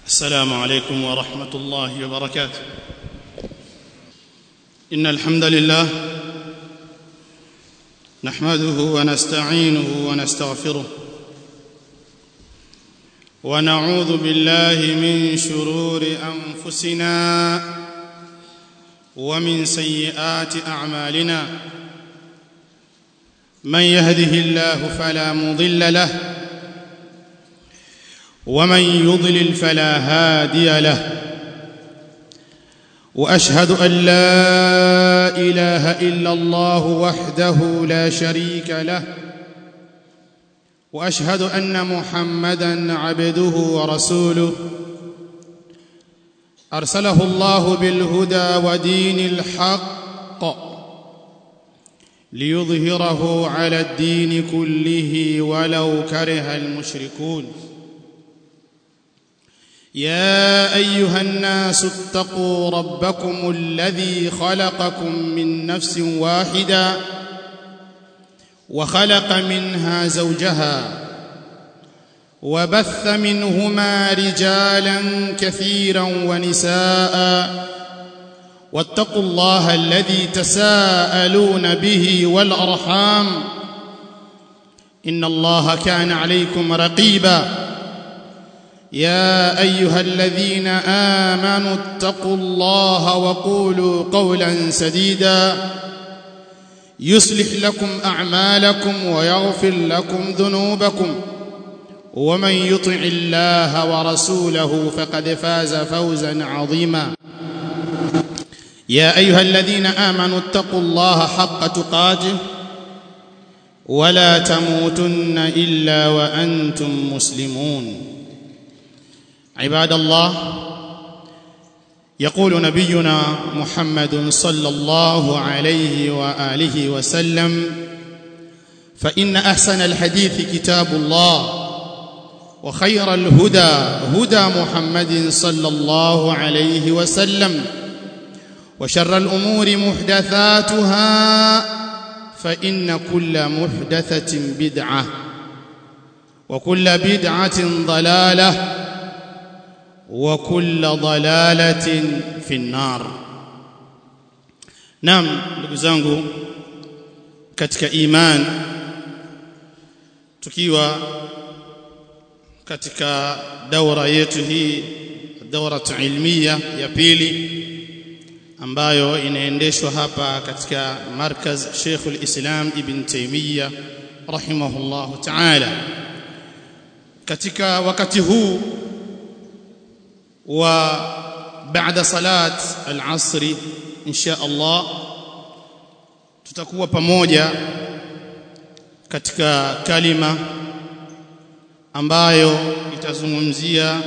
السلام عليكم ورحمه الله وبركاته ان الحمد لله نحمده ونستعينه ونستغفره ونعوذ بالله من شرور انفسنا ومن سيئات اعمالنا من يهده الله فلا مضل له ومن يضلل فلا هادي له واشهد ان لا اله الا الله وحده لا شريك له واشهد ان محمدا عبده ورسوله ارسله الله بالهدى ودين الحق ليظهره على الدين كله ولو كره المشركون يا ايها الناس اتقوا ربكم الذي خلقكم من نفس واحده وخلق منها زوجها وبث منهما رجالا كثيرا ونساء واتقوا الله الذي تساءلون به والارحام ان الله كان عليكم رقيبا يا ايها الذين امنوا اتقوا الله وقولوا قولا سديدا يصلح لكم اعمالكم ويغفر لكم ذنوبكم ومن يطع الله ورسوله فقد فاز فوزا عظيما يا ايها الذين امنوا اتقوا الله حق تقاته ولا تموتن الا وانتم مسلمون عباد الله يقول نبينا محمد صلى الله عليه واله وسلم فان احسن الحديث كتاب الله وخير الهدى هدى محمد صلى الله عليه وسلم وشر الامور محدثاتها فان كل محدثه بدعه وكل بدعه ضلاله وكل ضلاله في النار نعم ndugu zangu katika iman tukiwa katika daura yetu hii daura ilmiya ya pili ambayo inaendeshwa hapa katika markaz Sheikh al-Islam Ibn Taymiyyah rahimahullah ta'ala katika wakati huu wa baada salat al-asr insha Allah tutakuwa pamoja katika kalima ambayo itazungumzia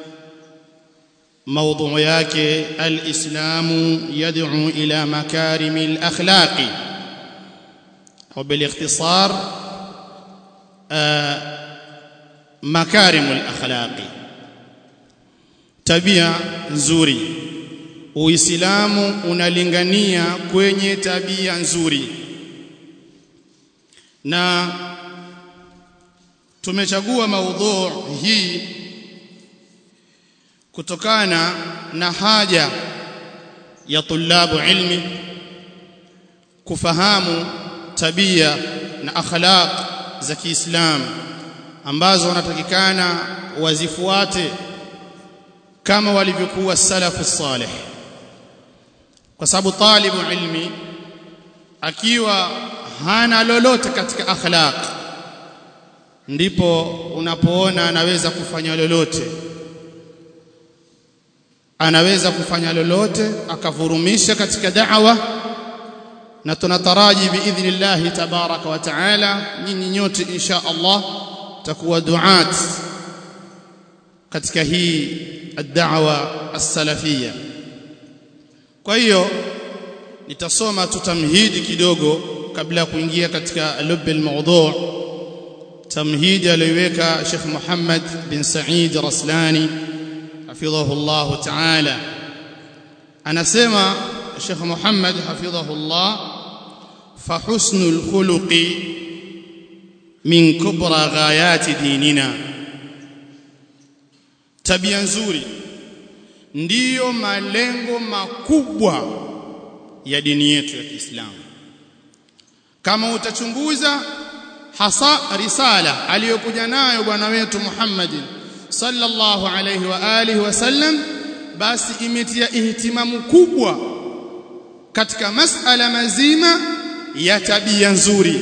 موضوع yake الاسلام يدعو الى مكارم الاخلاق وبالاختصار مكارم الاخلاق tabia nzuri uislamu unalingania kwenye tabia nzuri na tumechagua maudhu hii kutokana na haja ya tulabu ilmi kufahamu tabia na akhlaq za Kiislamu ambazo wanatakikana wazifuate kama walivyokuwa salafu salih kwa sababu talibu ilmi akiwa hana lolote katika akhlaq ndipo unapoona anaweza kufanya lolote anaweza kufanya lolote akavurumisha katika da'wa na tunataraji biidhnillah tabaraka wa taala nyinyi nyote insha Allah takuwa duat katika hii ad-da'wa as-salafiyya kwa hiyo nitasoma tutamhidi kidogo kabla ya kuingia katika lub al-mawdu' tamhidi aliweka Sheikh Muhammad bin Said Raslani حفظه الله تعالى anasema Sheikh Muhammad hafidhahullah fa husnul khuluqi min kubra ghayati dinina tabia nzuri ndiyo malengo makubwa ya dini yetu ya Kiislamu kama utachunguza hasa risala aliyokuja nayo bwana wetu Muhammadin sallallahu alayhi wa alihi wasallam basi imetia ihtimamu kubwa katika masala mazima ya tabia nzuri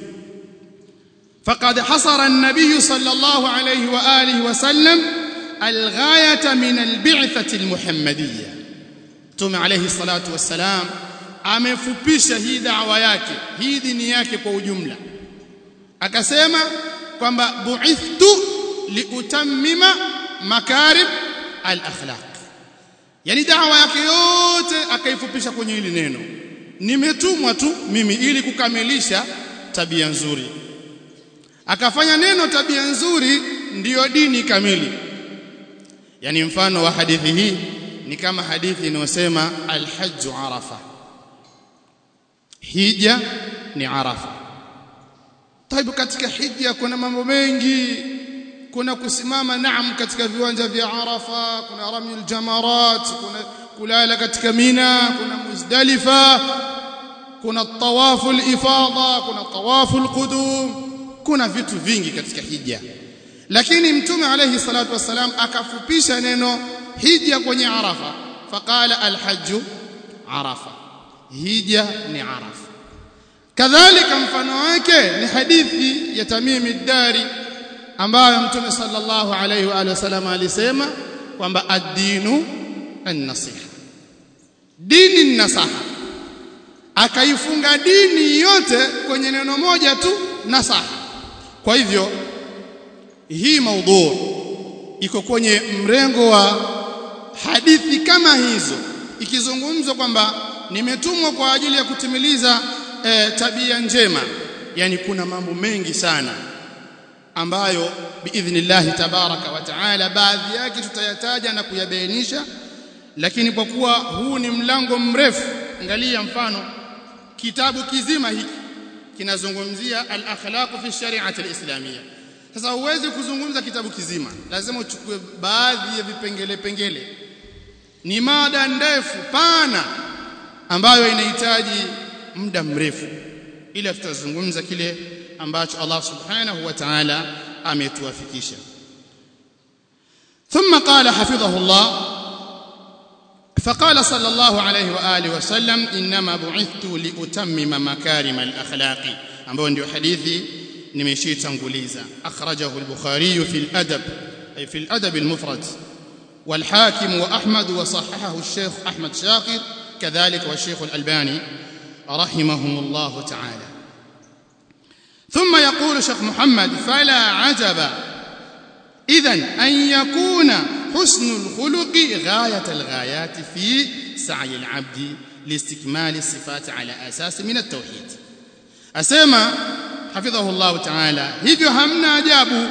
faqad hasara an-nabiy sallallahu alayhi wa alihi wasallam al-ghayata min al-bi'thati al-muhammadiyya tume alayhi salatu wassalam amefupisha hii da'wa yake hii dini yake kwa ujumla akasema kwamba bu'ithtu liutammima makarib al-akhlaq yani da'wa yake yote akaifupisha kwenye hili neno nimetumwa tu mimi ili kukamilisha tabia nzuri akafanya neno tabia nzuri ndiyo dini kamili yani mfano wa hadithi hii ni kama hadithi inayosema al-hajj arafa hija ni arafa taibu katika hija kuna mambo mengi kuna kusimama naam katika viwanja vya arafa kuna ramyul jamarat kuna kulala katika mina kuna muzdalifa kuna tawafu ifada kuna tawafu alqudum kuna vitu vingi katika hija lakini mtume alayhi salatu wasalam akafupisha neno hija kwenye arafa faqala alhajj arafa hija ni arafa kadhalika mfano wake ni hadithi ya Tamim ad-Dari ambayo mtume sallallahu alayhi wa alihi wasallam alisema kwamba ad-dinu an-nasiha dini ni nasaha akaifunga dini yote kwenye neno moja tu nasaha kwa hivyo hii maudhu iko kwenye mrengo wa hadithi kama hizo ikizungumzwa kwamba nimetumwa kwa ajili ya kutimiliza e, tabia njema yani kuna mambo mengi sana ambayo biidhnillah tabaraka wa taala baadhi yake tutayataja na kuyabainisha lakini kwa kuwa huu ni mlango mrefu angalia mfano kitabu kizima hiki kinazungumzia al-akhlaq fi shari'ati al-islamiyya sasa huwezi kuzungumza kitabu kizima lazima uchukue baadhi ya vipengele pengele ni mada ndefu pana ambayo inahitaji muda mrefu ila tutazungumza kile ambacho Allah subhanahu wa ta'ala ametuafikisha ثم قال حفظه الله فقال صلى الله عليه واله وسلم انما بعثت لاتمم مكارم الاخلاق ambao ndio hadithi nimeshitanguliza akhrajahu al-bukhari fi al-adab ay fi al-adab al-mufrad والحاكم واحمد وصححه الشيخ احمد شاكر كذلك والشيخ الالباني رحمهم الله تعالى ثم يقول شيخ محمد فلا عجب اذا ان يكون حسن الخلق غايه الغايات في سعي العبد لاستكمال الصفات على اساس من التوحيد اسمع حفظه الله تعالى hivyo hamna ajabu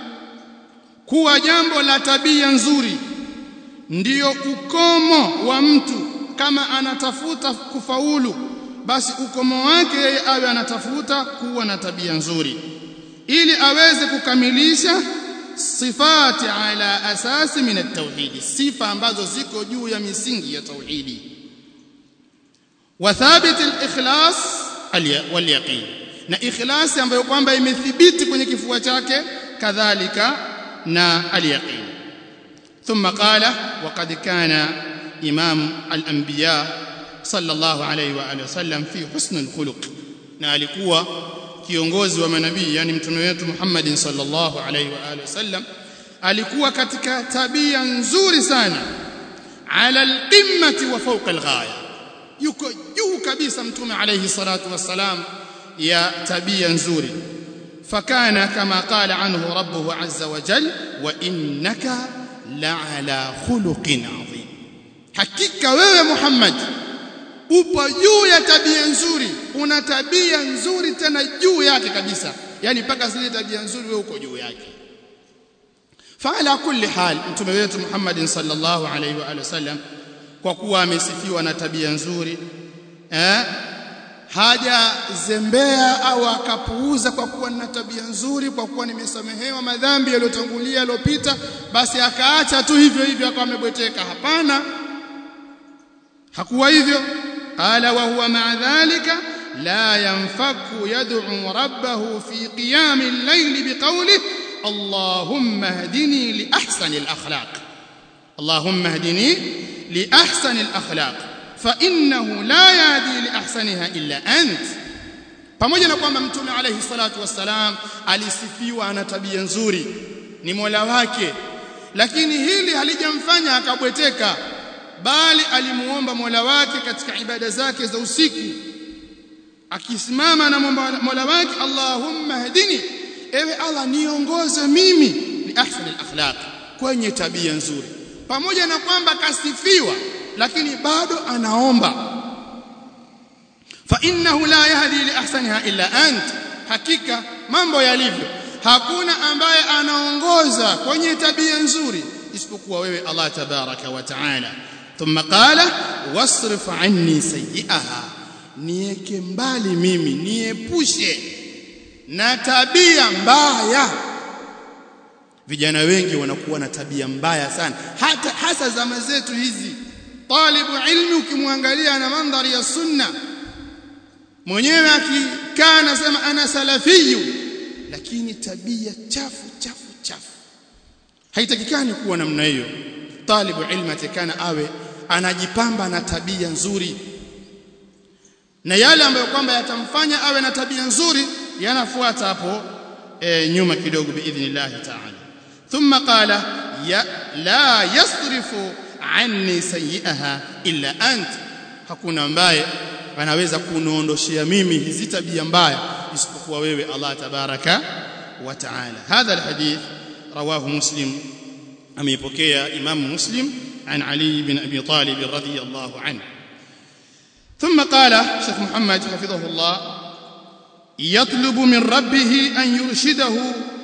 kuwa jambo la tabia nzuri ndiyo ukomo wa mtu kama anatafuta kufaulu basi ukomo wake yeye awe anatafuta kuwa na tabia nzuri ili aweze kukamilisha sifati ala asasi min at-tauhid sifa ambazo ziko juu ya misingi ya tauhidi wa thabit al-ikhlas wal yaqin na ikhlasi ambayo kwamba imethibiti kwenye kifua chake kadhalika na al-yaqin ثم قال وقد كان امام الانبياء صلى الله عليه واله وسلم في حسن الخلق na alikuwa kiongozi wa manabii yani mtume wetu Muhammad sallallahu alaihi wa alihi wasallam alikuwa katika tabia nzuri sana ala alqimmati wa fawqa alghaya yuko juu kabisa mtume alaihi salatu wassalam ya tabia nzuri fakana kama qala anhu rabbuhu azza wa jal wa innaka la'ala khuluqin adhim hakika wewe Muhammad upo juu ya tabia nzuri una tabia nzuri tena juu yake kabisa yani mpaka zile tabia nzuri wewe uko juu yake faala kulli hal mtume wetu Muhammad sallallahu alaihi wa alihi wasallam kwa kuwa amesifiwa na tabia nzuri eh hajazembea au akapuuza kwa kuwa nina tabia nzuri kwa kuwa nimesamehewa madhambi yaliyotangulia yaliyopita basi akaacha tu hivyo hivyo akawa amebweteka hapana hakuwa hivyo qala wa huwa ma'a dhalika la yanfaku yad'u rabbahu fi qiyam al-layl biqawlihi allahumma hdini li ahsani al-akhlaq allahumma hdini li ahsani al-akhlaq fa innahu la yahdi li ahsaniha illa ant pamoja na kwamba mtume alayhi salatu wassalam alisifiwa ana tabia nzuri ni Mola wake lakini hili halijamfanya akabweteka bali alimuomba Mola wake katika ibada zake za usiku akisimama na Mola wake Allahumma hadini ewe Allah niongoze mimi li ahsani al-akhlaq kwenye tabia nzuri pamoja na kwamba kasifiwa lakini bado anaomba fa innahu la yahdi li ahsaniha illa ant hakika mambo yalivyo hakuna ambaye anaongoza kwenye tabia nzuri isipokuwa wewe Allah tabaraka wa taala thumma qala wasrif anni sayyi'aha nieke mbali mimi niepushe na tabia mbaya vijana wengi wanakuwa na tabia mbaya sana hata hasa zama zetu hizi talibu ilmi ukimwangalia na mandhari ya sunna mwenyewe akikaa anasema ana salafiyu lakini tabia chafu chafu chafu haitakikani kuwa namna hiyo talibu ilmi atakana awe anajipamba na tabia nzuri na yale ambayo kwamba yatamfanya awe na tabia nzuri yanafuata hapo e, nyuma kidogo biidhnillah ta'ala thumma qala ya la yasrifu anni sayyi'aha illa ant hakuna ambaye anaweza kuniondoshia mimi hizi tabia mbaya isipokuwa wewe Allah tabaraka wa taala hadha alhadith rawahu muslim ameipokea imam muslim عن علي بن ابي طالب رضي الله عنه ثم قال شيخ محمد حفظه الله يطلب من ربه ان يرشده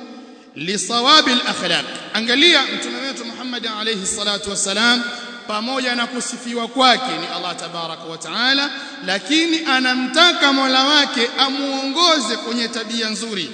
لصواب الاخلاق angalia mtume wetu Muhammad alayhi salatu wasalam pamoja na kusifiwa kwake ni Allah tabaraka wa taala lakini anamtaka Mola wake amuongoze kwenye tabia nzuri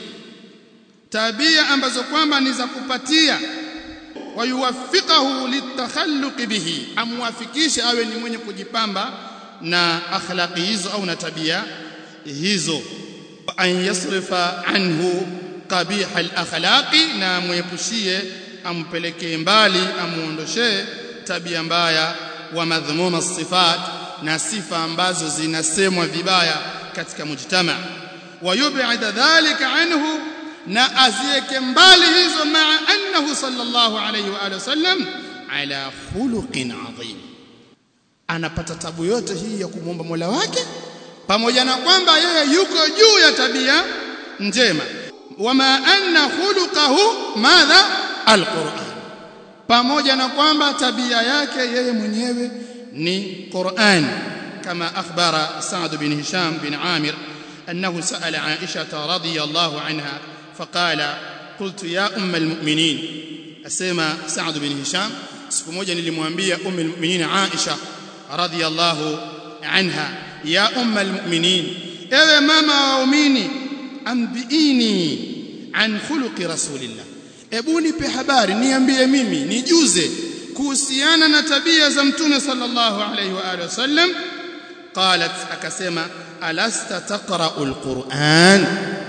tabia ambazo kwamba ni za kupatia wayuwaffiqahu litakhalluq bihi amwafikishe awe ni mwenye kujipamba na akhlaqi hizo au na tabia hizo an yasrifa anhu qabih al-akhlaqi na muepushie ampelekee mbali amuondoshee tabia mbaya wa madhmuma sifat na sifa ambazo zinasemwa vibaya katika mujtama wa yub'id dhalika anhu na azieke mbali hizo maa annahu sallallahu alayhi wa alihi wasallam ala khuluqin adhim anapata tabu yote hii ya kumwomba Mola wake pamoja na kwamba yeye yuko juu ya tabia njema wama anna khuluquhu madha alquran pamoja na kwamba tabia yake yeye mwenyewe ni Qur'an kama akhbara Sa'd bin Hisham bin Amir أنه سأل عائشة رضي الله عنها فقال قلت يا أم المؤمنين أسمى سعد بن هشام siku moja nilimwambia ummu almu'minin Aisha radhiyallahu anha ya umma almu'minin ewe mama wa waumini ambiini an khuluqi rasulillah ebu nipe habari niambie mimi nijuze kuhusiana na tabia za mtume sallallahu alayhi wa alihi wasallam qalat akasema alasta taqra'u alquran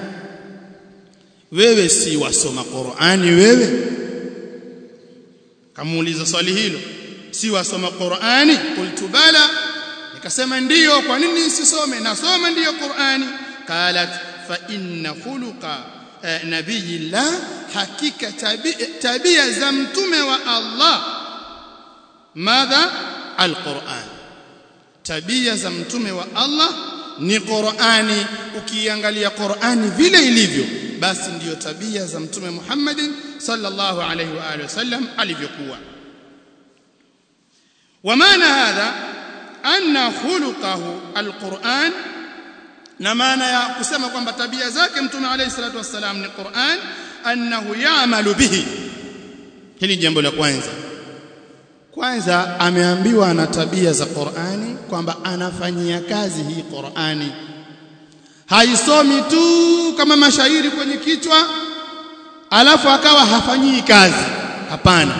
wewe si wasoma qurani wewe kamuuliza swali hilo si wasoma qurani qultu bala nikasema ndiyo kwa nini nisisome nasoma ndiyo qurani qalat fa inna khuluqa nabiyillah hakika tabia, tabia za mtume wa Allah madha alquran tabia za mtume wa Allah ni Qur'ani ukiangalia Qur'ani vile ilivyo basi ndiyo tabia za mtume Muhammad sallallahu alayhi wa alihi wasallam alivyokuwa ومعنى هذا أن خلقه القرآن na maana ya kusema kwamba tabia zake mtume alayhi salatu wassalam ni Qur'an annahu ya'malu bihi hili jambo la kwanza kwanza ameambiwa ana tabia za Qur'ani kwamba anafanyia kazi hii Qur'ani haisomi tu kama mashairi kwenye kichwa alafu akawa hafanyii kazi hapana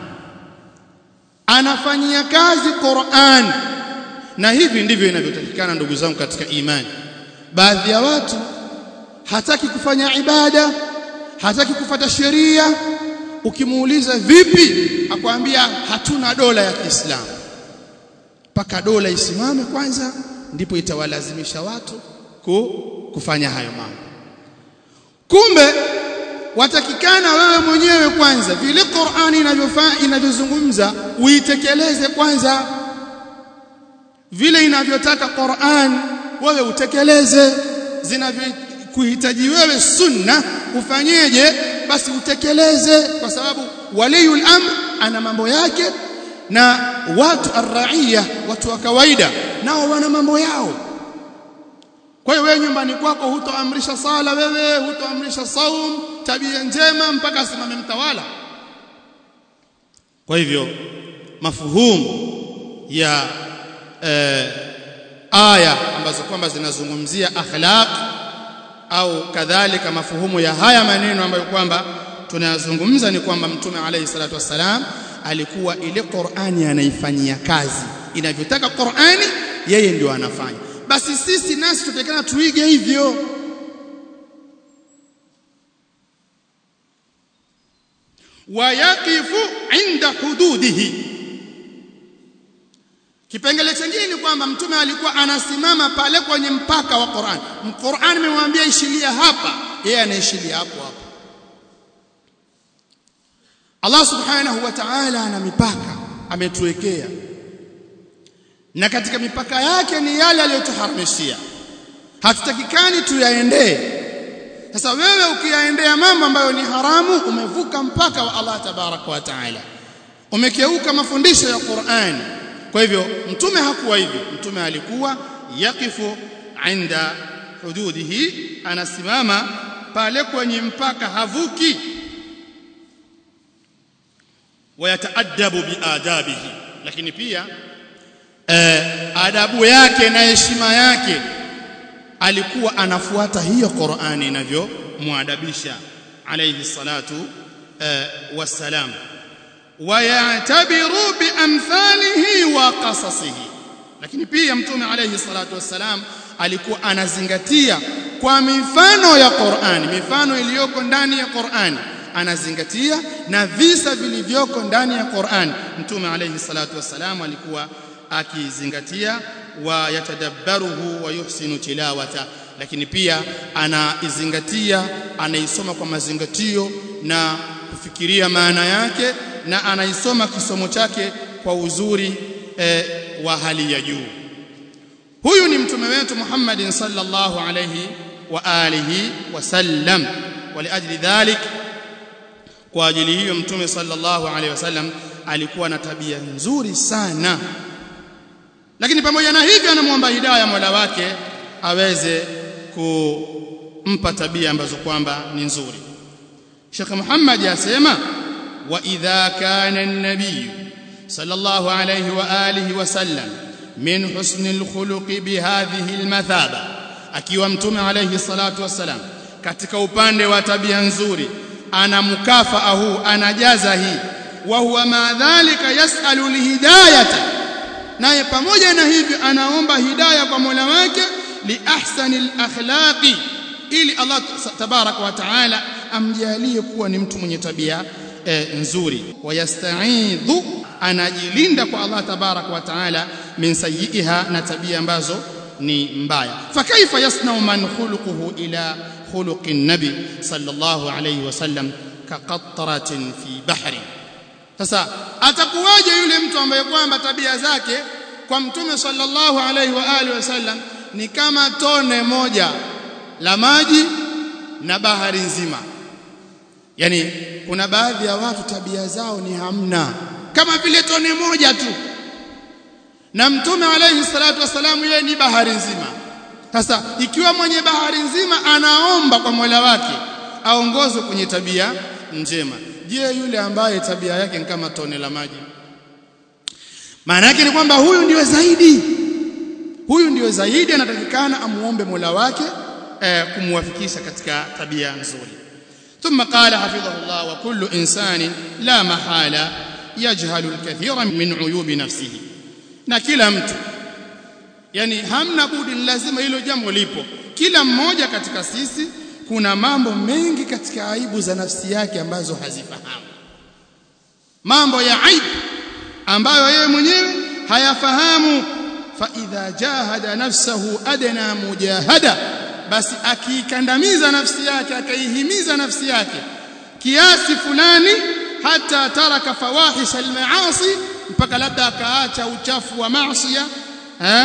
anafanyia kazi Qur'an na hivi ndivyo inavyotakikana ndugu zangu katika imani baadhi ya watu hataki kufanya ibada hataki kufata sheria ukimuuliza vipi akwambia hatuna dola ya Kiislamu mpaka dola isimame kwanza ndipo itawalazimisha watu ku, kufanya hayo mambo kumbe watakikana wewe mwenyewe kwanza vile Qur'ani inavyofaa inavyozungumza uitekeleze kwanza vile inavyotaka Qur'an wewe utekeleze zinavyokuhitaji wewe sunna ufanyeje basi utekeleze kwa sababu waliyul amr ana mambo yake na watu arraia watu wa kawaida nao wana mambo yao kwa hiyo wewe nyumbani kwako hutoamrisha sala wewe hutoamrisha saum tabia njema mpaka asimame mtawala kwa hivyo mafuhumu ya eh, aya ambazo kwamba zinazungumzia akhlaq au kadhalika mafuhumu ya haya maneno ambayo kwamba tunayazungumza ni kwamba mtume alayhi salatu wassalam alikuwa ile Qur'ani anaifanyia kazi inavyotaka Qur'ani yeye ndio anafanya basi sisi nasi tutakana tuige hivyo wayaqifu inda hududihi Kipengele chengine ni kwamba mtume alikuwa anasimama pale kwenye mpaka wa Qur'an. Qur'an imemwambia ishilia hapa, yeye anaishilia hapo hapo. Allah Subhanahu wa Ta'ala ana mipaka ametuwekea. Na katika mipaka yake ni yale aliyotuharamishia. Hatutakikani tuyaendee. Sasa wewe ukiyaendea mambo ambayo ni haramu umevuka mpaka wa Allah tabaraka wa Ta'ala. Umekeuka mafundisho ya Qur'an. Kwa hivyo mtume hakuwa hivyo. Mtume alikuwa yakifu inda hududihi, anasimama pale kwenye mpaka havuki. Wayataadabu biadabihi, lakini pia eh, adabu yake na heshima yake alikuwa anafuata hiyo Qur'ani inavyomwadabisha alayhi salatu eh, wassalam wayatabiru biamthalihi wa qasasihi lakini pia mtume alayhi salatu wassalam alikuwa anazingatia kwa mifano ya Qur'ani mifano iliyoko ndani ya Qur'ani anazingatia na visa vilivyoko ndani ya Qur'ani mtume alayhi salatu wassalam alikuwa akizingatia wa yatadabbaruhu wa yuhsinu tilawata lakini pia anaizingatia anaisoma kwa mazingatio na kufikiria maana yake na anaisoma kisomo chake kwa uzuri eh, wa hali ya juu huyu ni mtume wetu Muhammadin sallallahu alayhi wa alihi wasallam waliajli dhalik kwa ajili hiyo mtume sallallahu alayhi wasallam alikuwa na tabia nzuri sana lakini pamoja na hivyo anamwomba hidayah Mola wake aweze kumpa tabia ambazo kwamba ni nzuri Sheikh Muhammad yasema wa idha kana an-nabiy sallallahu alayhi wa alihi wa sallam min husni al-khuluqi bihadhihi al-mathaba akiwa mtume alayhi salatu wassalam katika upande wa tabia nzuri ana mukafaa huu anajaza hii wa huwa ma dhalika yasalu lihidayata naye pamoja na hivyo anaomba hidayah kwa Mola wake li ahsani akhlaqi ili Allah tabaraka wa taala amjalie kuwa ni mtu mwenye tabia e, nzuri wayasta'idhu anajilinda kwa Allah tabaraka wa taala min sayyiha na tabia ambazo ni mbaya fakaifa yasna'u man khuluquhu ila khuluqin nabi sallallahu alayhi wasallam kaqatratin fi bahri sasa atakuwaje yule mtu ambaye kwamba tabia zake kwa mtume sallallahu alayhi wa alihi wasallam ni kama tone moja la maji na bahari nzima yani kuna baadhi ya watu tabia zao ni hamna kama vile tone moja tu na mtume alayhi salatu wasalam yeye ni bahari nzima sasa ikiwa mwenye bahari nzima anaomba kwa Mola wake aongozwe kwenye tabia njema je yule ambaye tabia yake ni kama tone la maji maana yake ni kwamba huyu ndiyo zaidi huyu ndiyo zaidi anatakikana amuombe Mola wake eh, kumwafikisha katika tabia nzuri ثم قال حفظه الله وكل إنسان لا محالة يجهل الكثير من عيوب نفسه na kila mtu yani hamna budi lazima hilo jambo lipo kila mmoja katika sisi kuna mambo mengi katika aibu za nafsi yake ambazo hazifahamu mambo ya aibu ambayo yeye mwenyewe hayafahamu fa idha jahada nafsahu adna mujahada basi akiikandamiza nafsi yake akaihimiza nafsi yake kiasi fulani hata taraka fawahish almaasi mpaka labda akaacha uchafu wa maasiya eh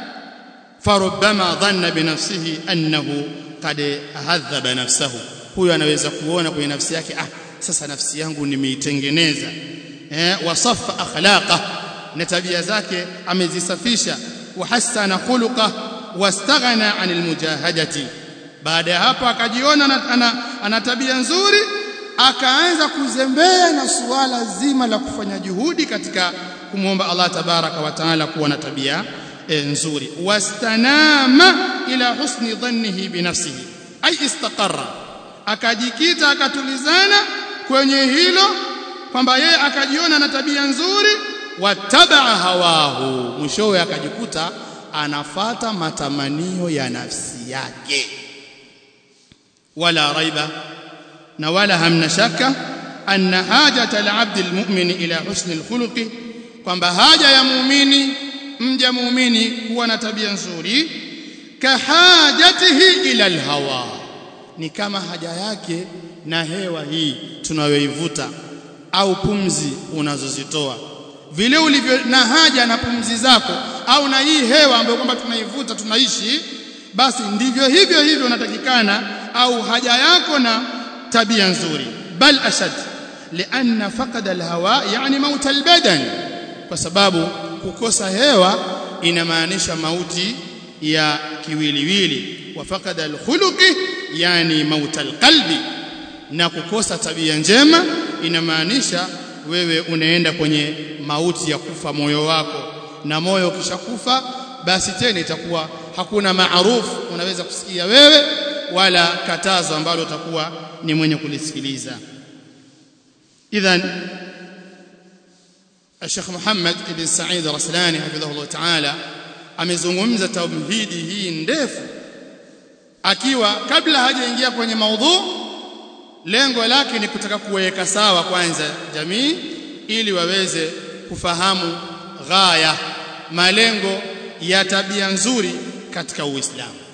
فربما ظن بنفسه انه قد هذب نفسه huyo anaweza kuona kwenye nafsi yake ah sasa nafsi yangu nimeitengeneza eh wasafa akhlaqa na tabia zake amezisafisha wahassana khuluqa wastaghna anil mujahadati baada ya hapo akajiona ana, ana, ana tabia nzuri akaanza kuzembea na suala zima la kufanya juhudi katika kumwomba Allah tabaraka wa taala kuwa na tabia e, nzuri wastanama ila husni dhannihi binafsihi ay istaqarra akajikita akatulizana kwenye hilo kwamba yeye akajiona na tabia nzuri watabaa hawahu mwishowe akajikuta anafata matamanio ya nafsi yake wala raiba na wala hamna shaka anna hajata al-abd al-mu'min ila husni al-khuluqi kwamba haja ya muumini mja muumini kuwa na tabia nzuri kahajatihi ila al-hawa ni kama haja yake na hewa hii tunayoivuta au pumzi unazozitoa vile ulivyo na haja na pumzi zako au na hii hewa ambayo kwamba tunaivuta tunaishi basi ndivyo hivyo hivyo unatakikana au haja yako na tabia nzuri bal ashad lianna faqada alhawa yani maut albadan kwa sababu kukosa hewa inamaanisha mauti ya kiwiliwili wa faqada alkhuluqi yani maut alqalbi na kukosa tabia njema inamaanisha wewe unaenda kwenye mauti ya kufa moyo wako na moyo ukishakufa basi tena itakuwa hakuna maarufu unaweza kusikia wewe wala katazo ambalo utakuwa ni mwenye kulisikiliza idhan Sheikh Muhammad ibn Sa'id Raslani hafidhahullah ta'ala amezungumza tauhidi hii ndefu akiwa kabla hajaingia kwenye maudhu lengo lake ni kutaka kuweka sawa kwanza jamii ili waweze kufahamu ghaya malengo ya tabia nzuri katika Uislamu